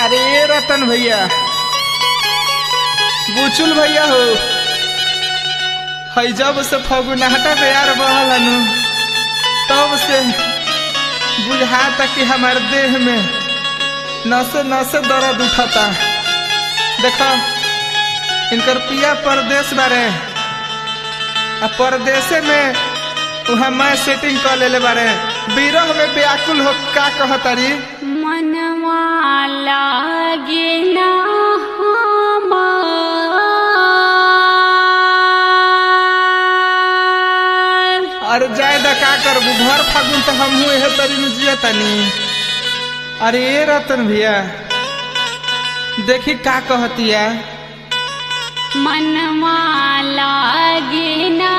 अरे रतन भैया बुचुल भैया हो हई जब से फगुनाहटा प्यार बहल हनु तब से बुझाता कि हमारे देह में नसे नसे दर्द उठता देखो इनकर पिया परदेश बारे आ परदेशे में वहाँ मैं सेटिंग कर लेले बारे बिरह में व्याकुल हो का कहतारी मनवा लागे ना हमार। अरे जाए दा का करबू भर फागुन तो हम हुए है तरी में जिया तनी अरे ए रतन भैया देखी का कहतिया मनवा लागे ना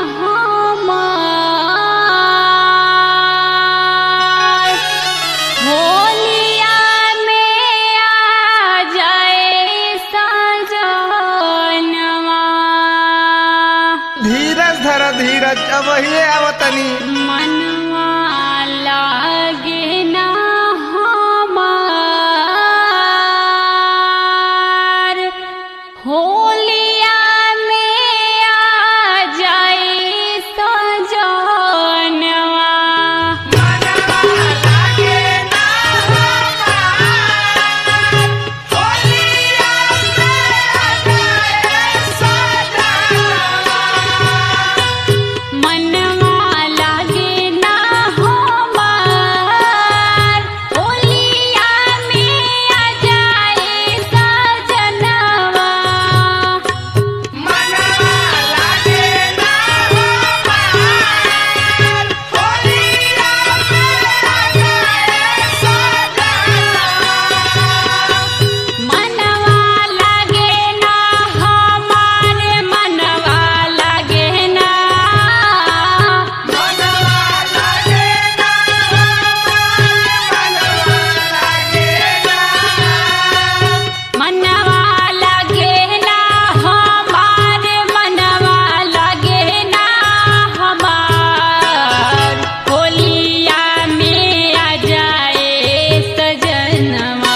हमार। होलिया में आ जाए सजनवा धीरज धर धीरज अब ही आवतनी मनवा लागे ना हमार होलिया में आ जाए सजनवा मनवा लागे ना हमार होलिया में आ जाए सजनवा मनवा लागे ना हमारे मनवा लागे ना मनवा लागे ना हमारे मनवा लागे ना हमार होलिया में आ जाए सजनवा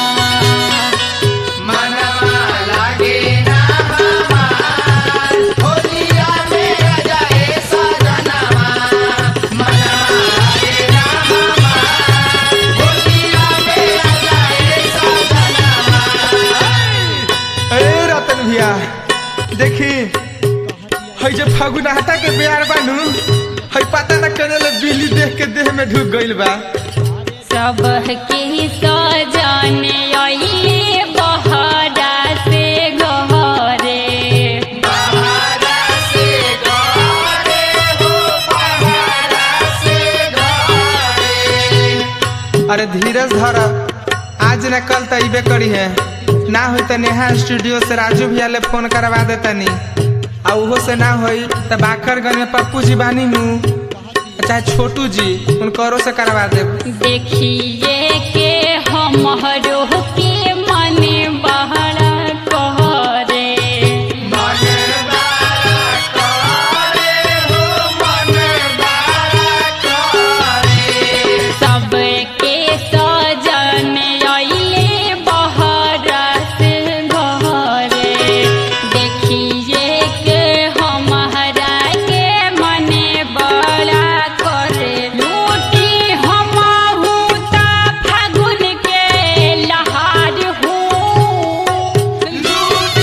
ए रतन भैया देखी हई जे फगुनाहटा के प्यार बानू हई पता न करे बिल्ली देख के देह में ढुक गइल बा सबके सजने अइले बहरा से घरे अरे धीरज धर आज न कल तो अबे करी है ना होई तो नेहा स्टूडियो से राजू भैया ले फोन करवा देतनी आ उहो से ना होई तो बाखरगंज में पप्पू जी बानी नू चाहे छोटू जी उनकरो से करवा देब देखिए के हमरो के मने बहरा कहरे सबके सजने अइले बहरा से घरे देखिए के हमारा के मने बड़ा करे लूटी हमहू ता फागुन के लहार हूँ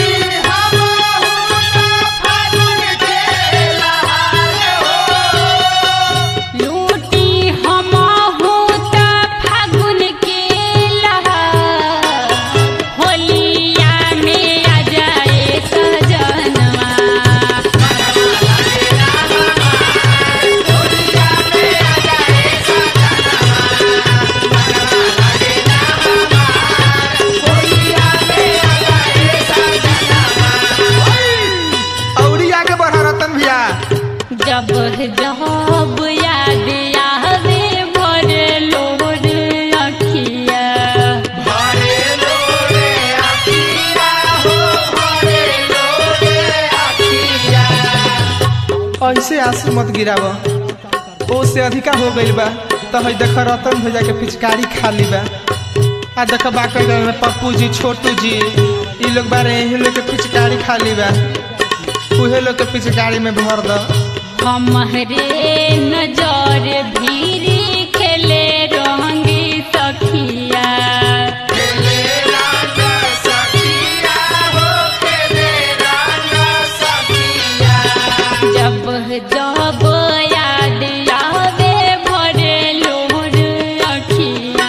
लूटी हमहू ता फागुन के लहार होलिया में आ जाए सजनवा औरी आगे बढ़ा रतन भैया जब जब याद आवे भरे लोर अखिया ऐसे आंसू मत गिराव ओ से अधिका हो गइल बा तो हई देख रतन भैया के पिचकारी खाली बा आ देख बाकर गए में पप्पू जी छोटू जी ई लोग बारे यही लोग के पिचकारी खाली बा उहे लोग के पिचकारी में भर दो हमरे नजर भीरी खेले रंगी सखिया जब जब याद आवे भरे लोर अखिया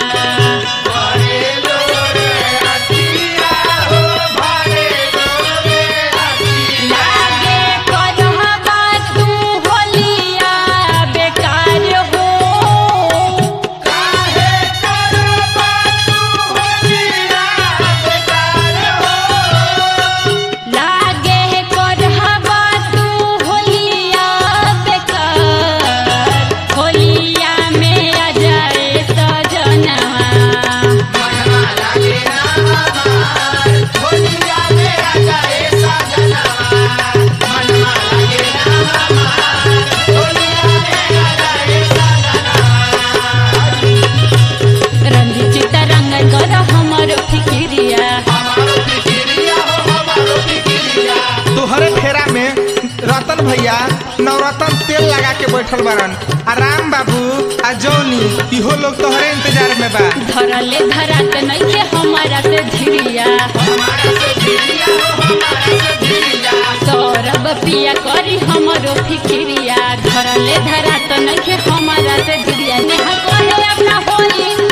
लागे करहबा तू होलिया बेकार हो लागे करहबा तू होलिया बेकार होलिया में आ जाए सजनवा रंजित रंग कर हमर फिकिरिया तोहरे फेरा में रतन भैया नवरत्न तेल लगा के बैठल बारन आ राम बाबू आ जौनी इहो लोग तोहरे इंतजार में बा धरले धरात नइखे हमारा से धिरिया सौरभ पिया करी हमरो फिकिरिया धरले धरात नइखे हमारा से धिरिया नेहा कहे अपना होली